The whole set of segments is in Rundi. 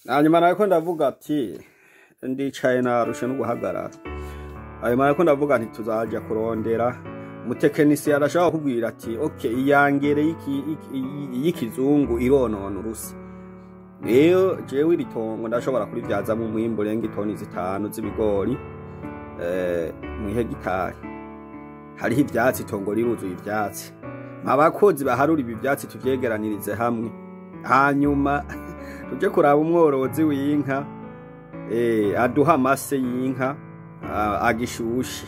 hanyuma nariko ndavuga ati ndicaye narushe no guhagarara hanyuma nariko ndavuga nti tuzaja kurondera umutekinisiye arashobora kubwira ati ok iyangere y'iki- y'iki- y'ikizungu ironona urusi rero jewe iri tongo ndashobora kurivyazamwo umwimbu urenga itoni zitanu z'ibigori eh, mw'ihegitari hariho ivyatsi itongo riruzuye ivyatsi abakozi baharura ibi vyatsi tuvyegeranirize hamwe hanyuma tuje kuraba umworozi w'inka eh, aduha amase y'inka ah, agishushe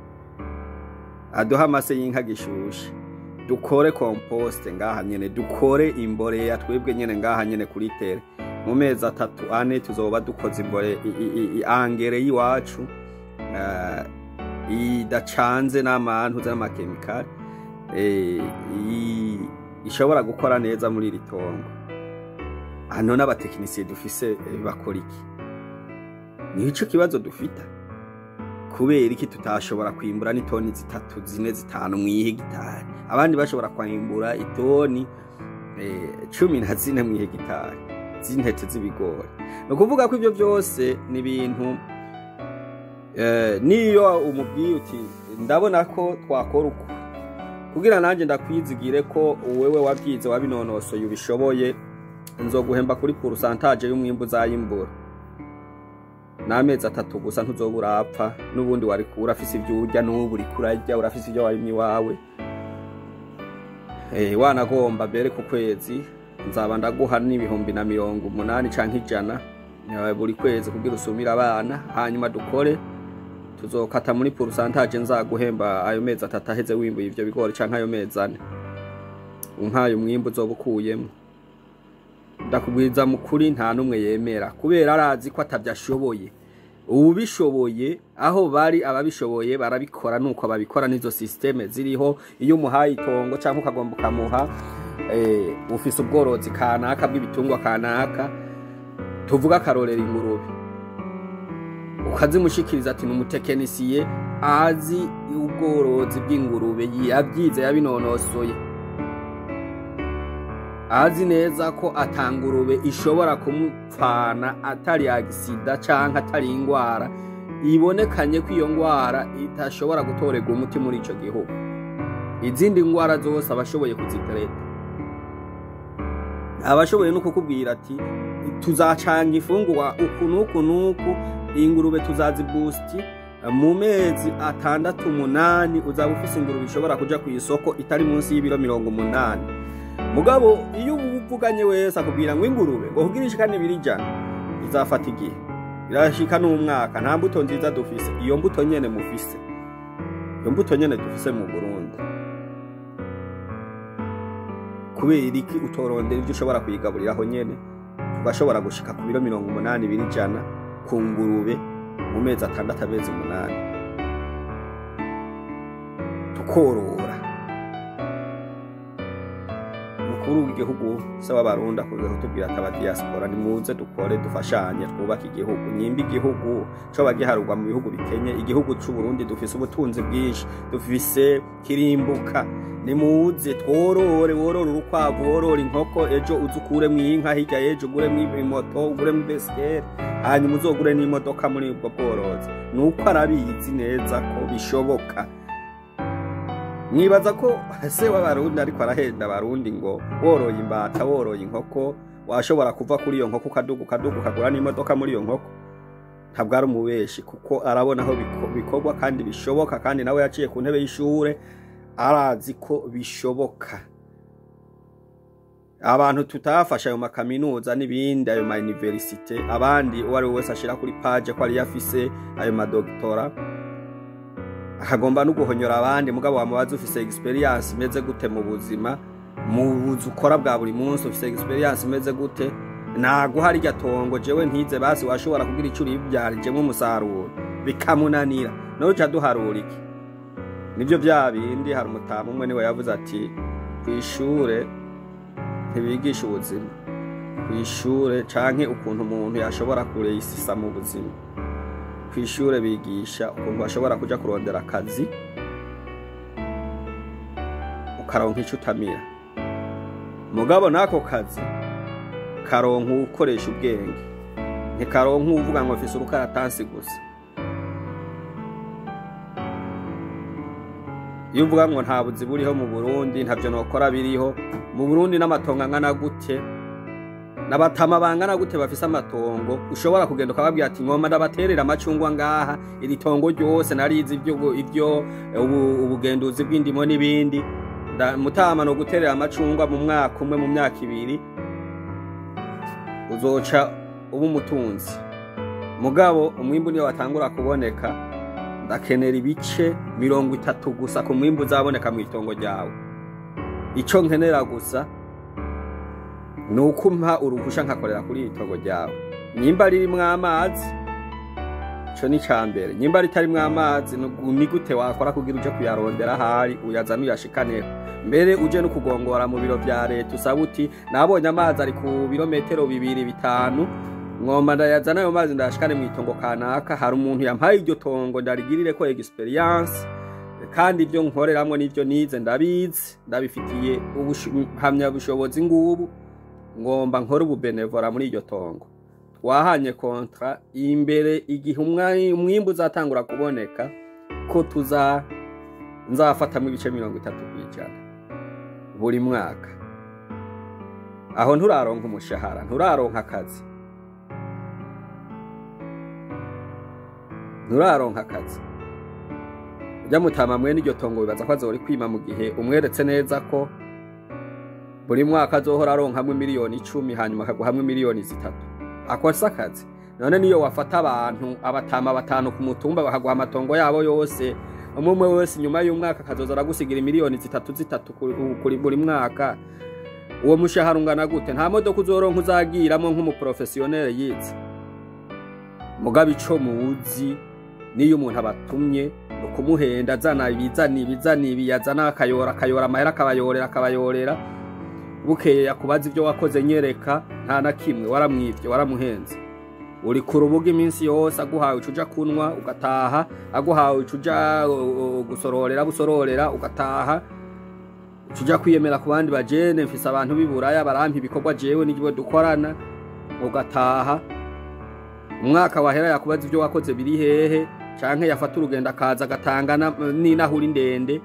aduha amase y'inka gishushe dukore komposte ngaha nyene dukore imboreya twebwe nyene ngaha nyene kuri tere mu mezi atatu ane tuzoba dukoze imbore i- i- i- i- angere y'iwacu eh, idacanze n'amantu z'amakemikali eh, i- ishobora gukora neza muri iri tongo hano n'abatekinisiye dufise eh, bakora iki nico kibazo dufita kubera iki tutashobora kwimbura n'itoni zitatu zine zitanu mw'ihegitari abandi bashobora kwimbura itoni eh, cumi na zine mw'ihegitari z'intete z'ibigori ni ukuvuga ko ivyo vyose ni ibintu eh, niyo umubwiye uti ndabona ko twakora uko kugira nanjye ndakwizigire ko wewe wabyize wabinonosoye ubishoboye nzoguhemba kuri purusantaje y'umwimbu uzayimbura n'amezi atatu gusa ntuzoba urapfa n'ubundi wari urafise ibyo urya n'ubu uriko urarya urafise ibyo warimye iwawe eh, wanagomba mbere ku kwezi nzaba ndaguha n'ibihumbi na mirongo umunani canke ijana eh, buri kwezi kugira usumire abana hanyuma dukore tuzokata muri purusantaje nzaguhemba ayo mezi atatu aheze wimbuye ivyo bigori canke ayo mezi ane umpaye umwimbu uzoba ukuyemwo ndakubwiza mukuri nta n'umwe yemera kubera arazi ko atavyashoboye ubishoboye aho bari ababishoboye barabikora nuko babikora n'izo systeme ziriho iyo umuhaye itongo cyangwa ukagomba ukamuha eh, ufise ubworozi kanaka bw'ibitungwa kanaka tuvuga akarorera ingurube ukazimushikiriza ati ni umutekinisiye azi ubworozi bw'ingurube yabyize yabinonosoye azi neza ko atangurube ishobora kumupfana atari agisida canke atari ingwara ibonekanye ko iyo ngwara itashobora gutorerwa umuti muri ico gihugu izindi ngwara zose abashoboye kuzitereta abashoboye no kukubwira ati tuzacanga ifungurwa uku n'uku n'uku ingurube tuzazibusti mu mezi atandatu umunani uzaba ufise ingurube ishobora kuja ku isoko itari munsi y'ibiro mirongo umunani mugabo iyo uvuganye wese akubwira ngo ingurube ngo kugira ishikane ibiri ijana izafata igihe irashika n'umwaka nta mbuto nziza dufise iyo mbuto nyene mufise iyo mbuto nyene dufise mu burundi kubera iki utorondera ivyo ushobora kuyigaburiraho nyene tugashobora gushika ku biro mirongo umunani biri ijana ku ngurube mu mezi atandatu amezi umunani tukorora umukuru w'igihugu se w'abarundi akunze kutubwira ati abadiaspora nimuze dukore dufashanye twubake igihugu nyimba igihugu coba giharurwa mu bihugu bikenye igihugu c'uburundi dufise ubutunzi bwinshi dufise kirimbuka nimuze tworore worore urukwavu worore inkoko ejo uze ukuremwo inka hirya y'ejo uguremwo imoto uguremwo ibesikeri hanyuma uzogure n'imodoka muri ubwo bworozi nuko arabizi neza ko bishoboka mwibaza ko se w'abarundi ariko arahenda abarundi ngo woroye imbata woroye inkoko washobora kuva kuri iyo nkoko ukaduga ukaduga ukagura n'imodoka muri iyo nkoko ntabwo ari umubeshi kuko arabona aho biko- bikorwa kandi bishoboka kandi nawe yaciye ku ntebe y'ishure arazi ko bishoboka abantu tutafashe ayo makaminuza n'ibindi ayo ma universite abandi uwo ari we wese ashira kuri paje ko ariyo afise ayo madogitora akagomba no guhonyora abandi mugabo wamubaza ufise experience imeze gute mu buzima mu buzi ukora bwa buri munsi ufise experience imeze gute naguha rirya tongo jewe ntize basi washobora kugira ico uribyarijemwo umusaruro bikamunanira nawe uca duharura iki nivyo vya bindi hari umutamu umwe niwe yavuze ati kw'ishure ntibigisha ubuzima kw'ishure canke ukuntu umuntu yashobora kureyisisa mu buzima kw'ishure bigisha ukuntu bashobora kuja kurondera akazi ukaronka ico utamira mugabo n'ako kazi karonka ukoresha ubwenge ntikaronka uvuga ngo mfise urukaratasi gusa iyo uvuga ngo nta buzi buriho mu burundi ntabyo nokora biriho mu burundi n'amatongo angana gute n'abatama bangana gute bafise amatongo ushobora kugenda ukababwira ati ngoma ndabaterera amacungwa ngaha iri tongo ryose narizi ibyo ibyo ubugenduzi bw'indimo n'ibindi mutama no guterera amacungwa mu mwaka umwe mu myaka ibiri uzoca uba umutunzi mugabo umwimbu niyo watangura kuboneka ndakenera ibice mirongo itatu gusa ku mwimbu uzaboneka mu itongo ryawe icyo nkenera gusa ni uko umpa uruhusha nkakorera kuri iri tongo ryawe nimba ririmwo amazi icyo ni icya mbere nimba ritarimwo amazi ni gute wakora kugira uje kuyarondera ahari uyazana uyashikaneho mbere uje no kugongora mu biro bya leta usaba uti nabonye amazi ari ku birometero bibiri bitanu ngomba ndayazana ayo mazi ndayashikane mu itongo kanaka hari umuntu yampaye iryo tongo ndarigirire ko experience kandi ibyo nkoreramwo n'ibyo nize ndabizi ndabifitiye ubuhamya bushobozi ngubu ngomba nkore ububenevora muri iryo tongo twahanye kontra imbere igihe umwimbu uzatangura kuboneka ko tuza nzafatamo ibice mirongo itatu ku ijana buri mwaka aho nturaronka umushahara nturaronka akazi nturaronka akazi ujya mutama mwene iryo tongo bibaza ko azora kwima mu gihe umweretse neza ko buri mwaka azohora aronkamwe miliyoni icumi hanyuma akaguhamwe miliyoni zitatu akosa akazi none niyo wafata abantu abatama batanu ku mutumba bakaguha amatongo yabo yose umwe umwe wese nyuma y'umwaka akazoza aragusigira miliyoni zitatu zitatu kuri buri mwaka uwo mushahara ungana gute nta modoka uzoronka uzagiramo nk'umuprofesiyoneri yize mugabo ico muzi niyo umuntu abatumye ni ukumuhenda azana ibizana ibizana ibi yazana akayora akayora amahera akabayorera akabayorera bukeye yakubaza ibyo wakoze nyereka nta na kimwe waramwibye waramuhenze uri ku rubuga iminsi yose aguhawe ucuja kunwa ugataha aguhawe ucuja gusororera busororera ugataha ucuja kwiyemera ku bandi bajene mfise abantu b'iburaya barampa ibikorwa jewe n'ibyo dukorana ugataha umwaka wahera yakubaza ibyo wakoze biri hehe canke yafata urugendo akaza agatanga n'inahuri ndende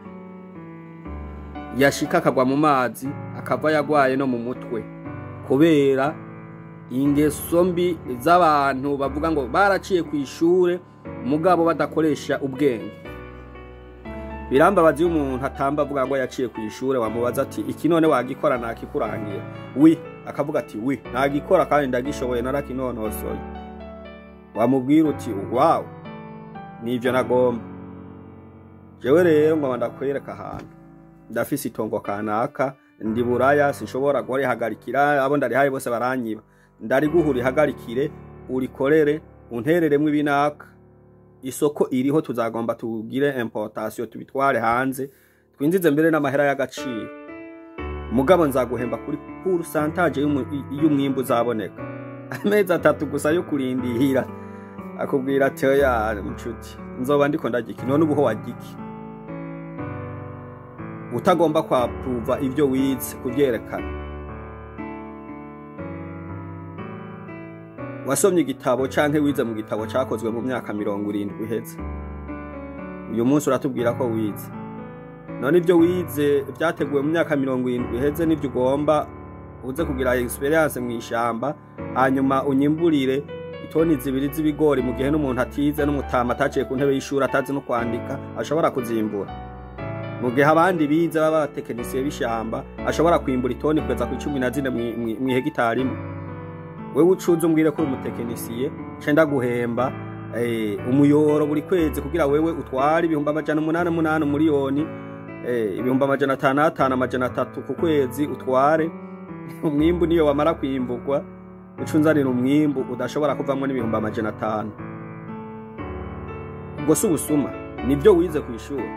yashika akagwa mu mazi akava yagwaye no mu mutwe kubera ingeso mbi z'abantu bavuga ngo baraciye ku ishure mugabo badakoresha ubwenge birambabaza iyo umuntu atamba avuga ngo yaciye ku ishure wamubaza ati iki none wagikora nakikurangira wi akavuga ati wi nagikora kandi ndagishoboye narakinonosoye wamubwira uti wawe nivyo nagomba jewe rero ngo ndakwereka ahantu ndafise itongo kanaka ndi buraya sinshobora kurihagarikira abo ndarihaye bose baranyiba ndariguha urihagarikire urikorere untereremwo ibinaka isoko iriho tuzagomba tugire importation tubitware hanze twinjize mbere n'amahera y'agaciro mugabo nzaguhemba kuri pourcentage y'umwimbu uzaboneka amezi atatu gusa yo kurindihira akubwira ati oya nshuti nzoba ndiko ndagiki none ubuho wagiki utagomba kwapuva ibyo wize kubyerekana wasomye igitabo canke wize mu gitabo cakozwe mu myaka mirongo irindwi iheze uyu munsi uratubwira ko wize none ibyo wize byateguwe mu myaka mirongo irindwi iheze n'ibyo ugomba uze kugira experience mu ishamba hanyuma unyimburire itoni zibiri z'ibigori mu gihe n'umuntu atize n'umutama ataciye ku ntebe y'ishuri atazi no kwandika ashobora kuzimbura mu gihe abandi bize baba abatekinisiye b'ishamba ashobora kwimbura itoni kugeza ku cumi na zine mu hegitari imwe wewe ucuze umbwire ko uri umutekinisiye cenda guhemba umuyoro buri kwezi kugira wewe utware ibihumbi amajana umunani umunani umuriyoni ibihumbi amajana atanu atanu amajana atatu ku kwezi utware umwimbu niyo wamara kwimburwa ucunzanira umwimbu udashobora kuvamwo n'ibihumbi amajana atanu ubwo si ubusuma nibyo wize ku ishuri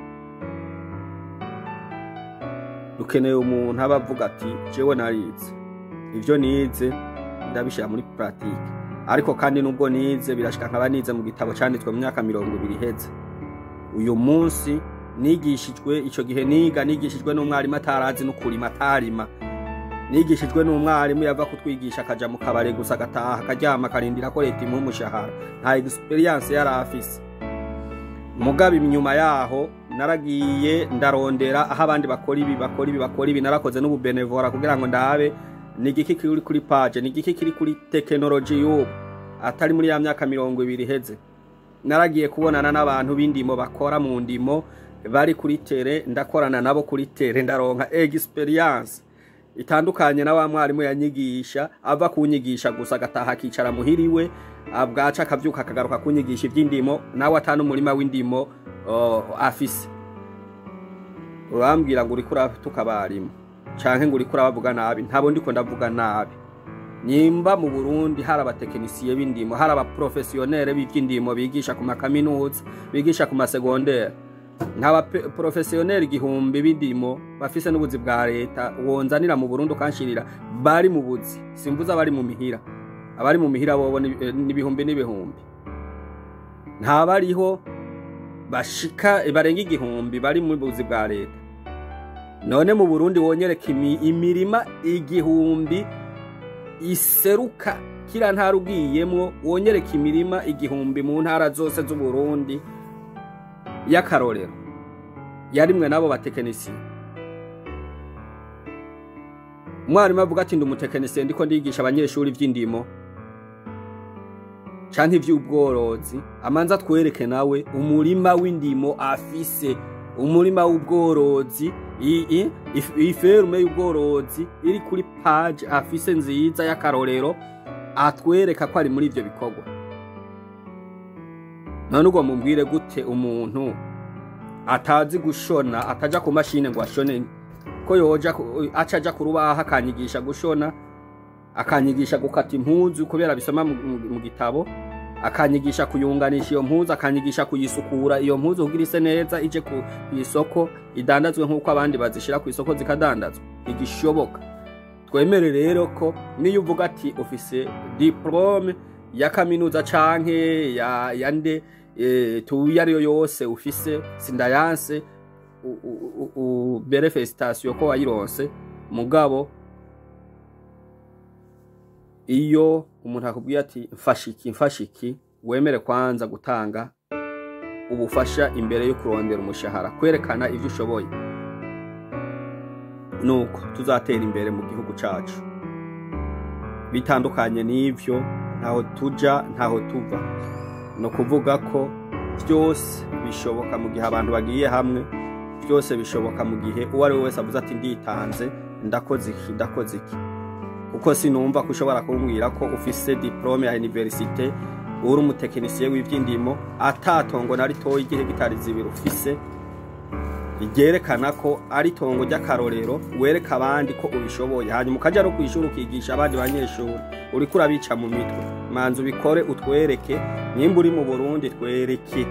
dukeneye umuntu aba avuga ati jewe narize ivyo nize ndabishira muri pratique ariko kandi nubwo nize birashika nkaba nize mu gitabo canditswe mu myaka mirongo ibiri iheze uyu munsi nigishijwe ico gihe niga nigishijwe n'umwarimu atarazi no kurima atarima nigishijwe n'umwarimu yava kutwigisha akaja mu kabare gusa agataha akaryama akarindira ko leta imuha umushahara nta experience yari afise mugabo inyuma yaho naragiye ndarondera aho abandi bakora ibi bakora ibi bakora ibi narakoze n'ububenevora kugira ngo ndabe ni igiki kiri kuri page ni igiki kiri kuri tekinoloji y'ubu atari muri ya myaka mirongo ibiri iheze naragiye kubonana n'abantu b'indimo bakora mu ndimo bari kuri tere ndakorana nabo kuri tere ndaronka experience itandukanye na wa mwarimu yanyigisha ava kunyigisha gusa agataha akicara muhiriwe bwaca akavyuka akagaruka kunyigisha ivy'indimo nawe atanu umurima w'indimo uh, afise urambwira ngo uriko uratuka abarimu canke ngo uriko urabavuga nabi ntabo ndiko ndavuga nabi nyimba mu burundi hari abatekinisiye b'indimo hari abaprofesiyonere b'ivy'indimo bigisha ku makaminuza bigisha ku masegondere nk'abaprofesiyoneri igihumbi b'indimo bafise n'ubuzi bwa leta wonzanira mu burundi ukanshirira bari mu buzi simvuze abari mu mihira abari mu mihira bobo n'ibihumbi n'ibihumbi ntabariho bashika barenga igihumbi bari mu buzi bwa leta none mu burundi wonyereka imirima igihumbi iseruka kira ntara ugiyemwo wonyereka imirima igihumbi mu ntara zose z'uburundi y'akarorero yarimwe n'abo batekinisiye umwarimu avuga ati ndi umutekinisiye ndiko ndigisha abanyeshuri ivy'indimo canke ivy'ubworozi amanza twereke nawe umurima w'indimo afise umurima w'ubworozi iferume y'ubworozi iri kuri page afise nziza y'akarorero atwereka ko ari muri ivyo bikorwa none ubwo mubwire gute umuntu atazi gushona ataja ku mashine ngo ashone ko yoja aca aja ku rubaho akanyigisha gushona akanyigisha gukata impuzu kubera bisoma mu gitabo akanyigisha kuyunganisha iyo mpuzu akanyigisha kuyisukura iyo mpuzu kugira ise neza ije ku isoko idandazwe nk'uko abandi bazishira ku isoko zikadandazwa igishoboka twemere rero ko niyo uvuga ati ufise diplome ya kaminuza canke ya, ya nde e, tuyi ariyo yose ufise sindayanse ubere felicitation ko wayironse mugabo iyo umuntu akubwiye ati mfashiki mfashiki wemere kwanza gutanga ubufasha imbere yo kurondera umushahara kwerekana ivyo ushoboye nuko tuzatera imbere mu gihugu cacu bitandukanye n'ivyo ntaho tuja ntaho tuva ni ukuvuga ko byose bishoboka mu gihe abantu bagiye hamwe byose bishoboka mu gihe uwo ari we wese avuze ati nditanze ndakoze iki ndakoze iki kuko sinumva ko ushobora kumbwira ko ufise diplome ya universite uri umutekinisiye w'ivy'indimo atatongo na ritoya igihegitari zibiri ufise ryerekana ko ari tongo ry'akarorero wereka abandi ko ubishoboye hanyuma ukaja no kwishuri ukigisha abandi banyeshuri uriko urabica mu mitwe manza ubikore utwereke nimba uri mu burundi twereke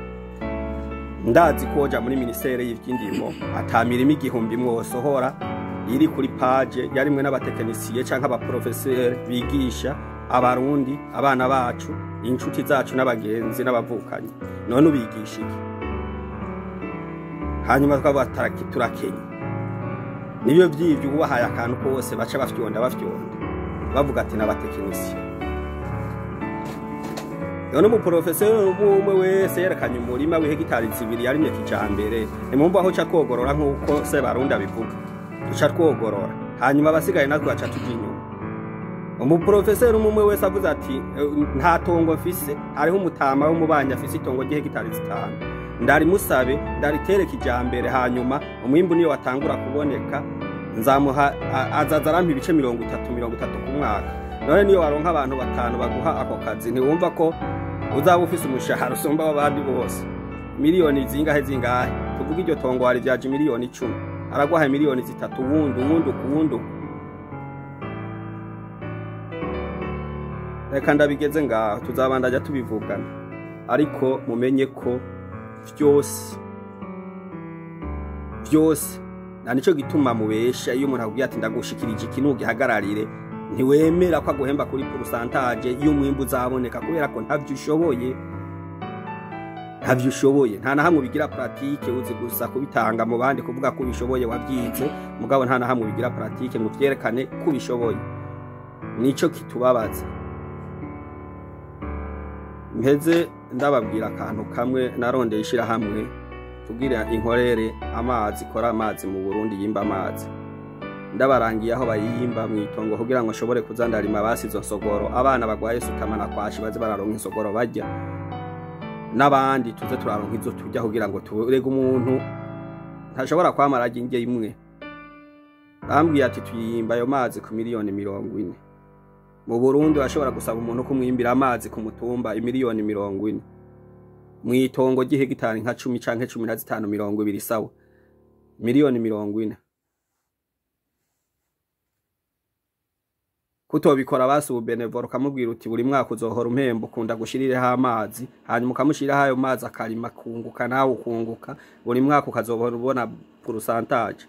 ndazi ko woja muri minisiteri y'ivy'indimo ata mirimo igihumbi mwosohora iri kuri page yarimwe n'abatekinisiye canke abaprofeseri bigisha abarundi abana bacu inshuti zacu n'abagenzi n'abavukanyi none ubigisha iki hanyuma twavuga turakenye nibyo vyivyo ubahaye akantu kose baca bafyonda bafyonda bavuga ati n'abatekinisiye none umuprofeseri umwe wese yerekanye umurima w'ihegitari zibiri yarimye kijambere nimumva aho ca twogorora nk'uko se barundi abivuga duca twogorora hanyuma abasigaye natwe baca tuja inyuma umuprofeseri umwe wese avuze ati nta tongo mfise hariho umutama w'umubanyi afise itongo ry'ihegitari zitanu ndarimusabe ndaritere kijambere hanyuma umwimbu niyo watangura kuboneka nzamuha azaza arampa ibice mirongo itatu mirongo itatu ku mwaka none niyo waronka abantu batanu baguha ako kazi ntiwumva ko uzaba ufise umushahara usumba w'abandi bose miliyoni zingahe zingahe tuvuga iryo tongo wari vyaje miliyoni icumi araguhaye miliyoni zitatu wundi uwundi uwundi reka ndabigeze ngaho tuzabandajya tubivugana ariko mumenye ko vyose vyose na nico gituma mubesha iyo umuntu akubwiye ati ndagushikirije iki nugihagararire ntiwemera ko aguhemba kuri porusantaje y'umwimbu uzaboneka kubera ko ntavyo ushoboye ntavyo ushoboye nta na hamwe ubigira pratique uzi gusa kubitanga mu bandi kuvuga ko ubishoboye wabyize mugabo nta na hamwe ubigira pratique ngo vyerekane ko ubishoboye nico kitubabaza mpeze ndababwira akantu kamwe narondeye ishirahamwe kugira inkorere amazi ikora amazi mu Burundi yimba amazi ndabarangiye aho bayimba mu itongo kugira ngo nshobore kuza ndarima basi izo nsogoro abana bagwaye sutama na kwashi baze bararonka insogoro barya n'abandi tuze turaronka izo turya kugira ngo turege umuntu ntashobora kwamara ajya indya imwe bambwiye ati tuyimba ayo mazi ku miliyoni mirongo ine mu burundi urashobora gusaba umuntu kumwimbira amazi ku mutumba imiliyoni mirongo ine mu itongo ry'ihegitari nka cumi canke cumi na zitanu mirongo ibiri sawa miliyoni mirongo ine kutobikora basi ububenevoro ukamubwira uti buri mwaka uzohora umpemba ukunda gushirireho amazi hanyuma ukamushiriraho ayo mazi akarima kunguka nawe ukunguka buri mwaka ukazohora ubona purusantaje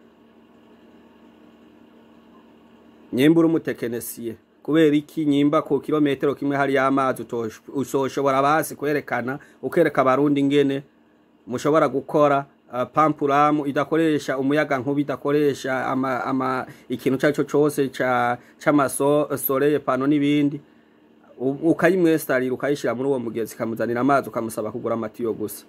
nyimba uri umutekinisiye kubera iki nyimba ku kilometero kimwe hariyo amazi uzoshobora basi kwerekana ukereka abarundi ingene mushobora gukora uh, pampuramu idakoresha umuyaga nkuba idakoresha ama, ama ikintu cyaco cose ca c'amasole pano n'ibindi ukayimwestarira ukayishira muri uwo mugezi kamuzanira amazi ukamusaba kugura amatiyo gusa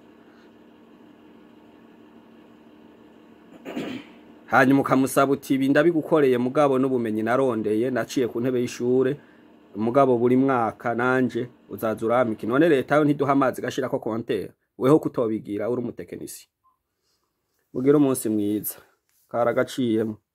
hanyuma ukamusaba uti ibi ndabigukoreye mugabo n'ubumenyi narondeye naciye ku ntebe y'ishure mugabo buri mwaka nanje uzaza uramika none leta yo ntiduha amazi gashirako kontera weho kutobigira uri umutekinisi mugire umunsi mwiza karagaciyemo